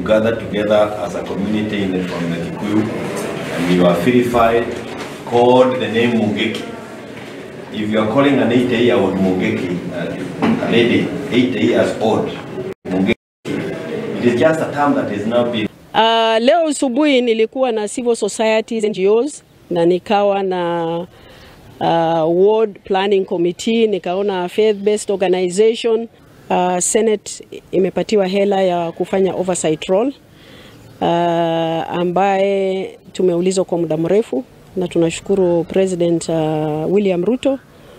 gathered together as a community in the, from the Kikuyu and we were verified, called the name Mungeki. If you are calling an 80 year old Mungeki, uh, a lady 80 years old, Mungeki, it is just a term that is now being Uh, leo asubuhi nilikuwa na civil societies NGOs na nikawa na uh, ward planning committee, nikaona faith based organization uh, Senate imepatiwa hela ya kufanya oversight role uh, ambaye tumeulizwa kwa muda mrefu na tunashukuru President uh, William Ruto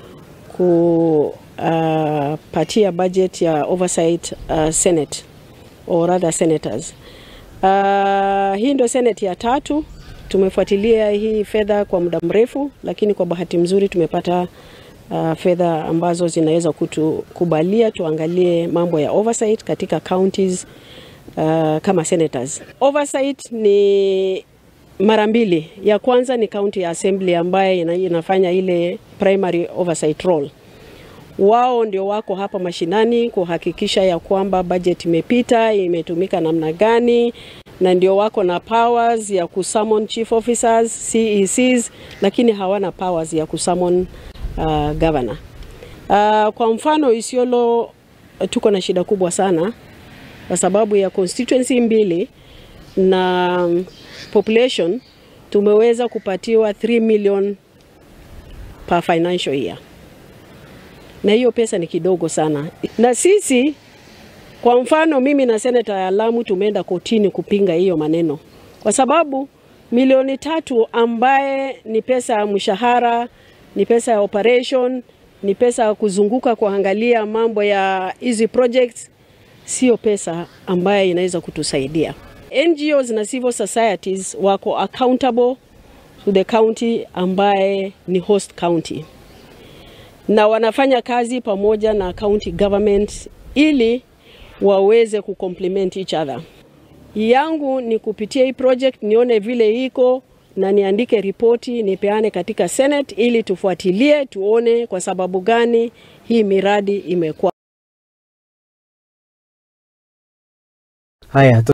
kupatia budget ya oversight uh, Senate or rather senators. Uh, hii ndio senate ya tatu. Tumefuatilia hii fedha kwa muda mrefu, lakini kwa bahati mzuri tumepata uh, fedha ambazo zinaweza kutukubalia tuangalie mambo ya oversight katika counties uh, kama senators. Oversight ni mara mbili. Ya kwanza ni county assembly ambaye ina- inafanya ile primary oversight role wao ndio wako hapa mashinani kuhakikisha ya kwamba budget imepita imetumika namna gani, na ndio wako na powers ya kusummon chief officers CECs, lakini hawana powers ya kusummon uh, governor. Uh, kwa mfano Isiolo tuko na shida kubwa sana kwa sababu ya constituency mbili na um, population tumeweza kupatiwa 3 million per financial year na hiyo pesa ni kidogo sana. Na sisi kwa mfano, mimi na seneta ya Lamu tumeenda kotini kupinga hiyo maneno, kwa sababu milioni tatu ambaye ni pesa ya mshahara, ni pesa ya operation, ni pesa ya kuzunguka kuangalia mambo ya hizi projects, sio pesa ambaye inaweza kutusaidia. NGOs na civil societies wako accountable to the county ambaye ni host county na wanafanya kazi pamoja na county government ili waweze kucomplement each other. Yangu ni kupitia hii project nione vile iko na niandike ripoti nipeane katika Senate ili tufuatilie tuone kwa sababu gani hii miradi imekuwa Haya,